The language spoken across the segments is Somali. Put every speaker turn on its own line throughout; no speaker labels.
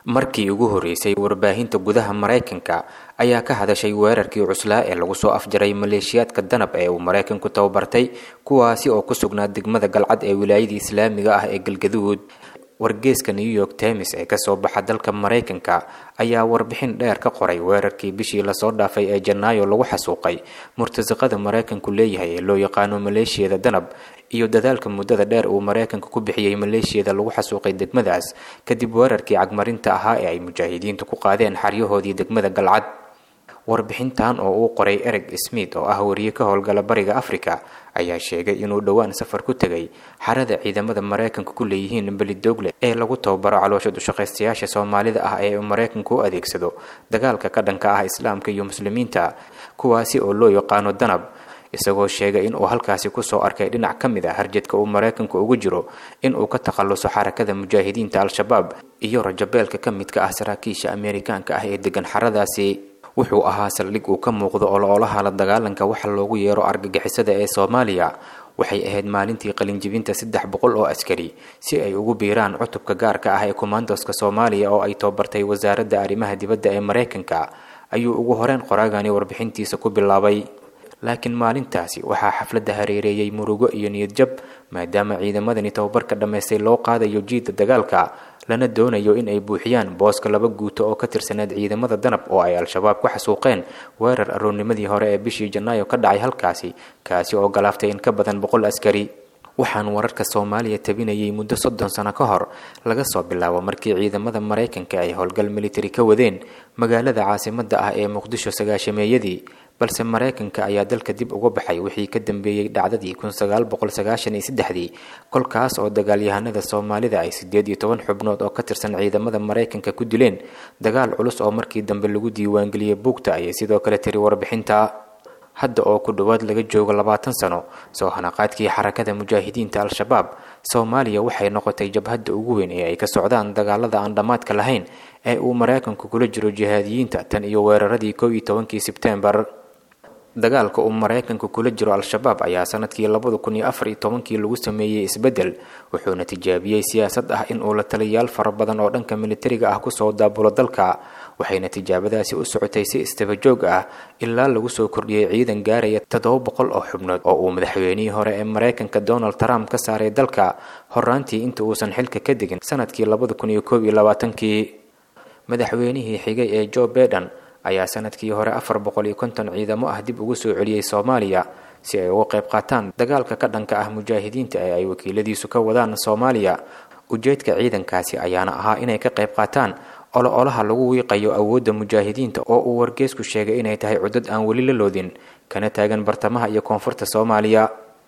markii ugu horreysay warbaahinta gudaha maraykanka ayaa ka hadashay weerarkii cuslaa ee lagu soo afjaray maleeshiyaadka danab ee uu maraykanku tababartay kuwaasi oo ku sugnaa degmada galcad ee wilaayada islaamiga ah ee galgaduud wargeeska new york times ee kasoo baxa dalka maraykanka ayaa warbixin dheer ka qoray weerarkii bishii lasoo dhaafay ee janaayo lagu xasuuqay murtasiqada maraykanku leeyahay ee loo yaqaano maleeshiyada danab iyo dadaalka muddada dheer uu maraykanka ku bixiyey maleeshiyada lagu xasuuqay degmadaas kadib weerarkii cagmarinta ahaa ee ay mujaahidiintu ku qaadeen xaryahoodii degmada galcad warbixintan oo uu qoray ereg smith oo ah wariye ka howlgala bariga africa ayaa sheegay inuu dhowaan safar ku tegay xarada ciidamada maraykanka ku leeyihiin belidogle ee lagu tababaro caloosha dushaqaystayaasha soomaalida ah ee uu maraykanku u adeegsado dagaalka ka dhanka ah islaamka iyo muslimiinta kuwaasi oo loo yaqaano danab isagoo sheegay inuu halkaasi kusoo arkay dhinac ka mid a harjadka uu maraykanku ugu jiro inuu ka takhaluso xarakada mujaahidiinta al-shabaab iyo rajabeelka ka midka ah saraakiisha ameerikaanka ah ee degan xaradaasi wuxuu ahaa saldhig uu ka muuqdo oloolaha la dagaalanka waxa loogu yeero argagixisada ee soomaaliya waxay ahayd maalintii qalinjibinta saddex boqol oo askari si ay ugu biiraan cutubka gaarka ah ee komandoska soomaaliya oo ay tababartay wasaaradda arrimaha dibadda ee maraykanka ayuu ugu horeyn qoraagani warbixintiisa ku bilaabay laakiin maalintaasi waxaa xafladda hareereeyey murugo iyo niyadjab maadaama ciidamadani tababarka dhammaystay loo qaadayo jiidda dagaalka lana doonayo in ay buuxiyaan booska laba guuto oo ka tirsaneed ciidamada danab oo ay al-shabaab ku xasuuqeen weerar aroornimadii hore ee bishii janaayo ka dhacay halkaasi kaasi oo galaaftay in ka badan boqol askari waxaan wararka soomaaliya tabinayay muddo soddon sano ka hor laga soo bilaabo markii ciidamada maraykanka ay howlgal militari ka wadeen magaalada caasimadda ah ee muqdisho sagaashameeyadii balse maraykanka ayaa dalka dib uga baxay wixii ka dambeeyey dhacdadii kun sagaal boqol sagaashan iyo saddexdii kolkaas oo dagaalyahanada soomaalida ay siddeed iyo toban xubnood oo ka tirsan ciidamada maraykanka ku dileen dagaal culus oo markii dambe lagu diiwaangeliyey buugta ayay sidoo kale tiri warbixinta hadda oo ku dhowaad laga joogo labaatan sano soo hanaqaadkii xarakada mujaahidiinta al-shabaab soomaaliya waxay noqotay jabhadda ugu weyn ee ay ka socdaan dagaalada aan dhammaadka lahayn ee uu maraykanku kula jiro jihaadiyiinta tan iyo weeraradii kow iyo tobankii sebteembar dagaalka uu maraykanku kula jiro al-shabaab ayaa sanadkii labada kun iyo afar iyo tobankii lagu sameeyey isbeddel wuxuuna tijaabiyey siyaasad ah in uu la taliyayaal fara badan oo dhanka militariga ah kusoo daabulo dalka waxayna tijaabadaasi u socotay si istabajoog ah ilaa lagu soo kordhiyey ciidan gaaraya toddoba boqol oo xubnood oo uu madaxweynihii hore ee maraykanka donald trump ka saaray dalka horaantii inta uusan xilka ka degin sanadkii labada kun iyo koob iyo labaatankii madaxweynihii xigay ee joe baiden ayaa sanadkii hore afar boqol iyo konton ciidamo ah dib ugu soo celiyey soomaaliya si ay uga qayb qaataan dagaalka ka dhanka ah mujaahidiinta ee ay wakiiladiisu ka wadaan soomaaliya ujeedka ciidankaasi ayaana ahaa inay ka qayb qaataan olo-olaha lagu wiiqayo awoodda mujaahidiinta oo uu wargeesku sheegay inay tahay cudad aan weli la loodin kana taagan bartamaha iyo koonfurta soomaaliya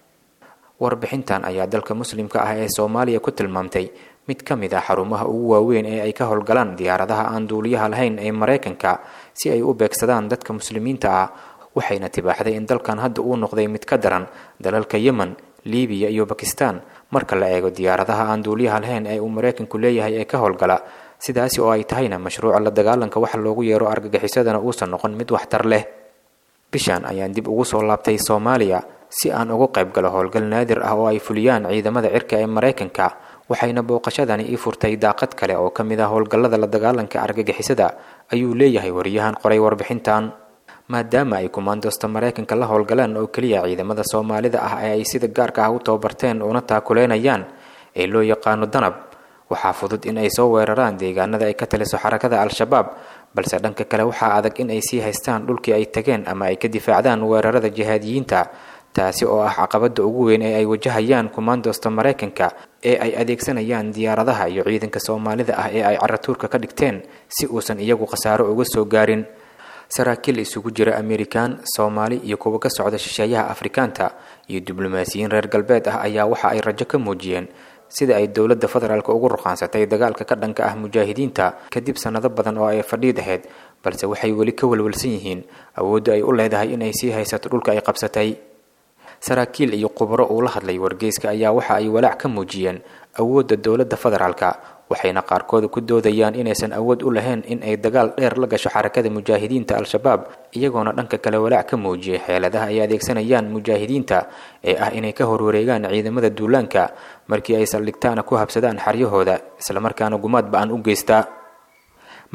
warbixintan ayaa dalka muslimka ah ee soomaaliya ku tilmaamtay mid ka mid ah xarumaha ugu waaweyn ee ay ka howlgalaan diyaaradaha aan duuliyaha lahayn ee maraykanka si ay u beegsadaan dadka muslimiinta ah waxayna tibaaxday in dalkan hadda uu noqday mid ka daran dalalka yemen libiya iyo bakistan marka la eego diyaaradaha aan duuliyaha lahayn ee uu maraykanku leeyahay ee ka howlgala sidaasi oo ay tahayna mashruuca la dagaalanka waxa loogu yeero argagixisadana uusan noqon mid waxtar leh bishan ayaan dib ugu soo laabtay soomaaliya si aan ugu qayb galo howlgal naadir ah oo ay fuliyaan ciidamada cirka ee maraykanka waxayna booqashadani ii furtay daaqad kale oo ka mid ah howlgallada la dagaalanka argagixisada ayuu leeyahay wariyahan qoray warbixintan maadaama ay kumaandoosta maraykanka la howlgalaan oo keliya ciidamada soomaalida ah ee ay sida gaarka ah u tababarteen una taakuleynayaan ee loo yaqaano danab waxaa fudud in ay soo weeraraan deegaanada ay ka taliso xarakada al-shabaab balse dhanka kale waxaa adag in ay sii haystaan dhulkii ay tageen ama ay ka difaacdaan weerarada jihaadiyiinta taasi oo ah caqabada ugu weyn ee ay wajahayaan kumaandoosta maraykanka ee ay adeegsanayaan diyaaradaha iyo ciidanka soomaalida ah ee ay caratuurka ka dhigteen si uusan iyagu khasaaro uga soo gaarin saraakiil isugu jira amerikan soomaali iyo kuwa ka socda shisheeyaha afrikaanta iyo diblomaasiyiin reer galbeed ah ayaa waxa ay rajo ka muujiyeen sida ay dowladda federaalk ugu ruqaansatay dagaalka ka dhanka ah mujaahidiinta kadib sannado badan oo ay fadhiid ahayd balse waxay weli ka walwalsan yihiin awoodda ay u leedahay inay sii haysato dhulka ay qabsatay saraakiil iyo khubaro uu la hadlay wargeyska ayaa waxa ay walaac ka muujiyeen awoodda dowladda federaalka waxayna qaarkood ku doodayaan inaysan awood u lahayn in ay dagaal dheer la gasho xarakada mujaahidiinta al-shabaab iyagoona dhanka kale walaac ka muujiyay xeeladaha ay adeegsanayaan mujaahidiinta ee ah inay ka horwareegaan ciidamada duulaanka markii ay saldhigtaana ku habsadaan xaryahooda islamarkaana gumaad ba-an u geystaa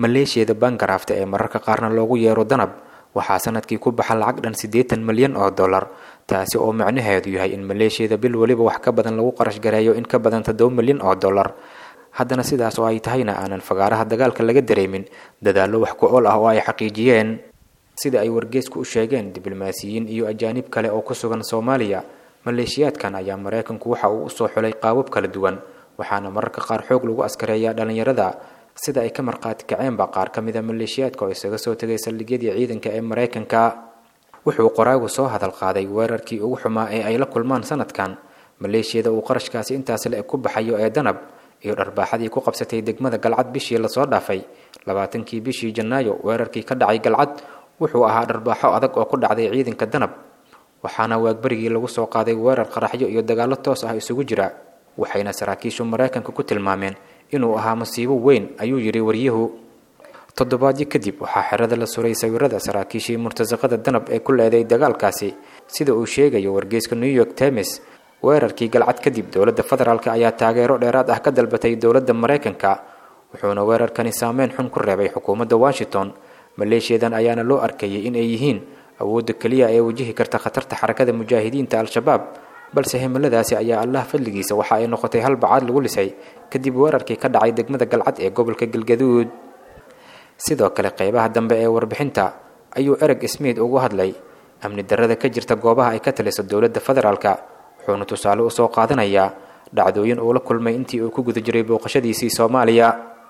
maleeshiyada bangarafta ee mararka qaarna loogu yeero danab waxaa sanadkii ku baxa lacag dhan siddeetan milyan oo dollar taasi oo macnaheedu yahay in maleeshiyada bil weliba wax ka badan lagu qarash gareeyo in ka badan toddoba milyan oo dollar haddana sidaas oo ay tahayna aanan fagaaraha dagaalka laga dareemin dadaallo wax ku ool ah oo ay xaqiijiyeen sida ay wargeysku u sheegeen diblomaasiyiin iyo ajaanib kale oo ku sugan soomaaliya maleeshiyaadkan ayaa maraykanku waxa uu usoo xulay qaabab kala duwan waxaana mararka qaar xoog lagu askareeyaa dhallinyarada sida ay ka markhaati kaceenba qaar ka mida maleeshiyaadka oo isaga soo tegay saldhigyadii ciidanka ee maraykanka wuxuu qoraagu soo hadal qaaday weerarkii ugu xumaa ee ay la kulmaan sanadkan maleeshiyada uu qarashkaasi intaas le ku baxayo ee danab iyo dharbaaxadii ku qabsatay degmada galcad bishii lasoo dhaafay labaatankii bishii janaayo weerarkii ka dhacay galcad wuxuu ahaa dharbaaxo adag oo ku dhacday ciidanka danab waxaana waagbarigii lagu soo qaaday weerar qaraxyo iyo dagaallo toos ah isugu jira waxayna saraakiishu maraykanka ku tilmaameen inuu ahaa masiibo weyn ayuu yidhi waryuhu toddobaadyo kadib waxaa xerada la suray sawirada saraakiishii murtasaqada danab ee ku leeday dagaalkaasi sida uu sheegayo wargeyska new york times weerarkii galcad kadib dowladda federaalk ayaa taageero dheeraad ah ka dalbatay dowladda maraykanka wuxuuna weerarkani saameyn xun ku reebay xukuumadda washington maleeshiyadan ayaana loo arkayay in ay yihiin awoodda keliya ee wajihi karta khatarta xarakada mujaahidiinta al-shabaab balse himiladaasi ayaa allah fadligiisa waxa ay noqotay hal bacaad lagu lisay kadib weerarkii ka dhacay degmada galcad ee gobolka galgaduud sidoo kale qeybaha dambe ee warbixinta ayuu ereg smith ugu hadlay amni darrada ka jirta goobaha ay ka taliso dowladda federaalka wuxuuna tusaale usoo qaadanayaa dhacdooyin uu la kulmay intii uu ku guda jiray booqashadiisii soomaaliya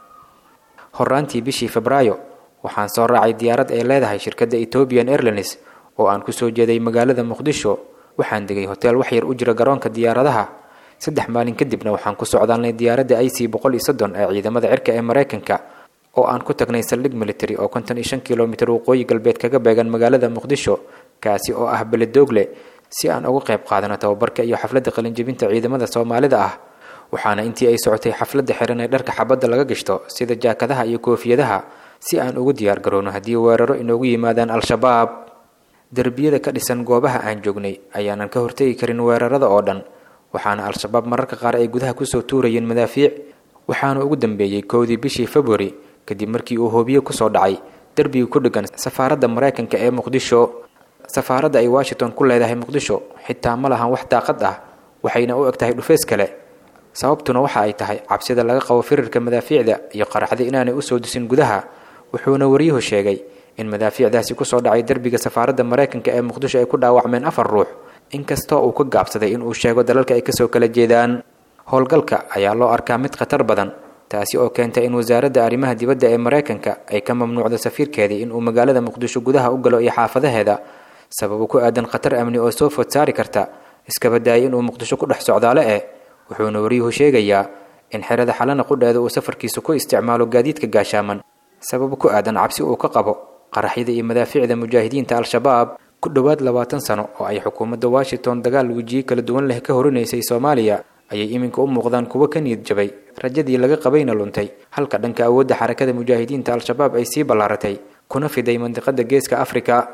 horaantii bishii febraayo waxaan soo raacay diyaarad ay leedahay shirkadda ethiopian airlines oo aan kusoo jeeday magaalada muqdisho waxaan degay hoteel wax yar u jira garoonka diyaaradaha saddex maalin kadibna waxaan ku socdaalnay diyaaradda i c boqol iyo soddon ee ciidamada cirka ee maraykanka oo aan ku tagnay saldhig military oo konton iyo shan kilomitir waqooyi galbeed kaga beegan magaalada muqdisho kaasi oo ah beledoogle si aan uga qayb qaadano tababarka iyo xafladda qalinjebinta ciidamada soomaalida ah waxaana intii ay socotay xafladda xiran ee dharka xabadda laga gashto sida jaakadaha iyo koofiyadaha si aan ugu diyaar garowno haddii weeraro inoogu yimaadaan al-shabaab derbiyada ka dhisan goobaha aan joognay ayaanan ka hortegi karin weerarada oo dhan waxaana al-shabaab mararka qaar ay gudaha kusoo tuurayeen madaafiic waxaana ugu dambeeyey kowdii bishii februari kadib markii uu hoobiye kusoo dhacay derbiga ku dheggan safaaradda maraykanka ee muqdisho safaaradda ay washington ku leedahay muqdisho xitaa ma lahan wax daaqad ah waxayna u eg tahay dhufeys kale sababtuna waxa ay tahay cabsida laga qabo firirka madaafiicda iyo qaraxda inaanay usoo disin gudaha wuxuuna waryuhu sheegay in madaafiicdaasi kusoo dhacay derbiga safaaradda maraykanka ee muqdisho ay ku dhaawacmeen afar ruux inkastoo uu ka gaabsaday inuu sheego dalalka ay kasoo kala jeedaan howlgalka ayaa loo arkaa mid khatar badan taasi oo keentay in wasaaradda arrimaha dibadda ee maraykanka ay ka mamnuucdo safiirkeedii inuu magaalada muqdisho gudaha u galo iyo xaafadaheeda sababo ku aadan khatar amni oo soo food saari karta iskaba daayay inuu muqdisho ku dhex socdaale eh wuxuuna waryuhu sheegayaa in xerada xalana qudheeda uu safarkiisa ku isticmaalo gaadiidka gaashaaman sababo ku aadan cabsi uu ka qabo qaraxyada iyo madaafiicda mujaahidiinta al-shabaab ku dhowaad labaatan sano oo ay xukuumadda washington dagaal wejiye kala duwan leh ka horinaysay soomaaliya ayay iminka u muuqdaan kuwo ka niyad jabay rajadii laga qabayna luntay halka dhanka awoodda xarakada mujaahidiinta al-shabaab ay sii ballaaratay kuna fiday mandiqada geeska afrika